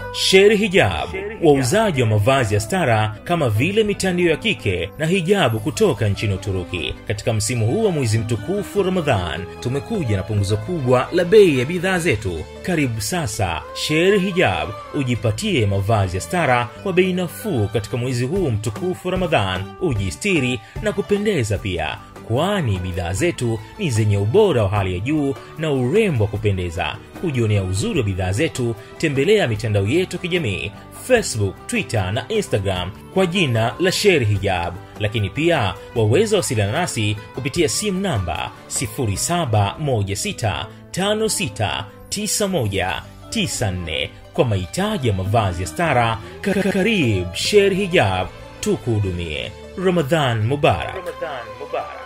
Sher Hijab, wauzaji wa mavazi ya stara kama vile mitandio ya kike na hijabu kutoka nchini Uturuki. Katika msimu huu wa mwezi mtukufu wa Ramadhan, tumekuja na punguzo kubwa la bei ya bidhaa zetu. Karibu sasa Sher Hijab ujipatie mavazi ya stara kwa bei nafuu katika mwezi huu mtukufu wa Ramadhan, ujistiri na kupendeza pia kwani bidhaa zetu ni zenye ubora wa hali ya juu na urembo wa kupendeza. Kujionea uzuri wa bidhaa zetu, tembelea mitandao yetu ya kijamii Facebook, Twitter na Instagram kwa jina la Sher Hijab, lakini pia waweza wasiliana nasi kupitia simu namba 0716569194 kwa mahitaji ya mavazi ya stara. Karib Sher Hijab, tukuhudumie. Ramadhan Mubarak. Ramadhan Mubarak.